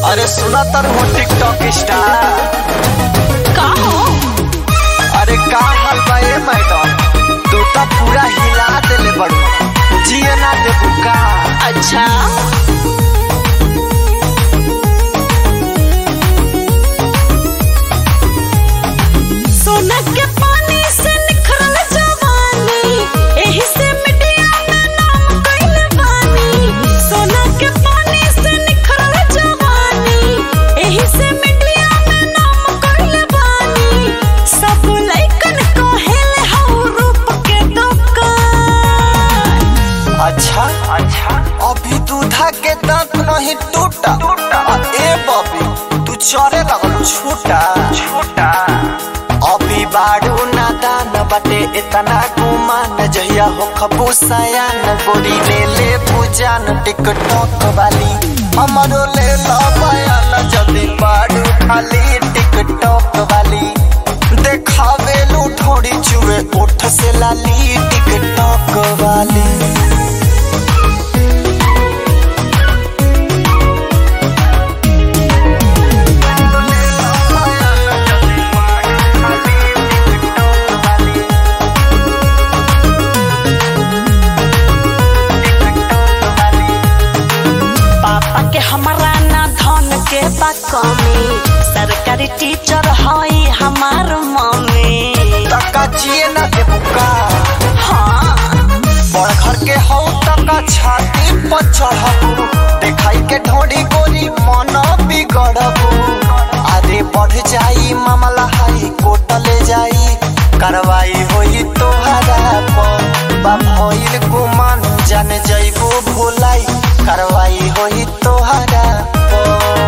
अरे सुना तर हो टिकटॉक स्टार का हो अरे का हाल बा ए मैडम तू तो पूरा हिला देले बड़ू जिए ना देबू का अच्छा सोना के पानी से निखरल जवानी एही से मिटिया में नाम कइले बानी सोना के पानी से निखरल जवानी एही से मिटिया में नाम कइले बानी सब लइकन कहेले हौ रूप के दुकान अच्छा अच्छा अभी दूधा के दांत नहीं टूटा आ, ए बबी तू चरे लगल छूटा छूटा अभी बाड़ू नादान बटे इतना गुमान जहिया हो खबू सयान गोरी ले ले पूजान टिकटॉक वाली हमरो ले लो बयान जदी बाड़ू खाली टिकटॉक वाली देखावे लू थोड़ी चुए उठ से लाली टिकटॉक वाली पापा के हमारा ना धन के बा कमी सरकारी टीचर हई हमार मम्मी टका जिए ना देबू का हाँ बड़ घर के हौ टका छाती पर चढ़बू देखाई के ढोड़ी गोरी मन बिगड़बू आगे बढ़ जाई मामला हाई कोर्ट ले जाई कार्रवाई होई तोहरा पर बा भइल गुमान जान जइबू भुलाई कार्रवाई होई तोहरा पर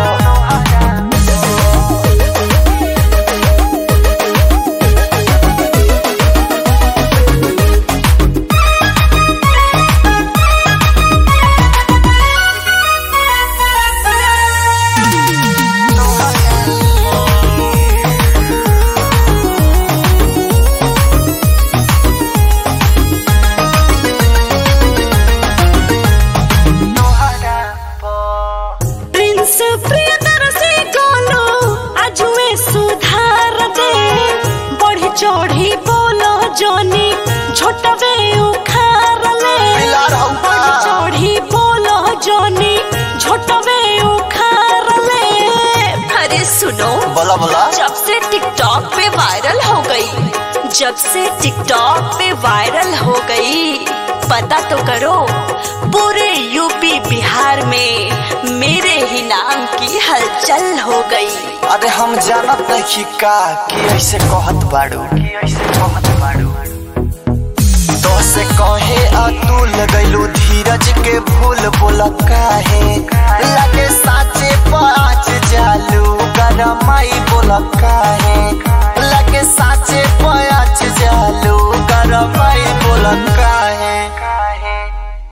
प्रिंस प्रियदर्शी गोलो आज में सुधार दे बढ़ी चढ़ी बोलो जोनी छोटवे उखार ले मिला रहू का? बढ़ी चढ़ी बोलो जोनी छोटवे उखार ले अरे सुनो बोला बोला जब से टिकटॉक पे वायरल हो गई जब से टिकटॉक पे वायरल हो गई पता तो करो पूरे यूपी बिहार में मेरे ही नाम की हलचल हो गई अरे हम जानत नहीं का कि ऐसे कहत बाड़ू कि ऐसे कहत बाड़ू तो से कहे अतुल गइलू धीरज के भूल बोल काहे लगे साचे पाँच जालू गरमाई बोल काहे लगे साचे पाँच जालू गरमाई बोल काहे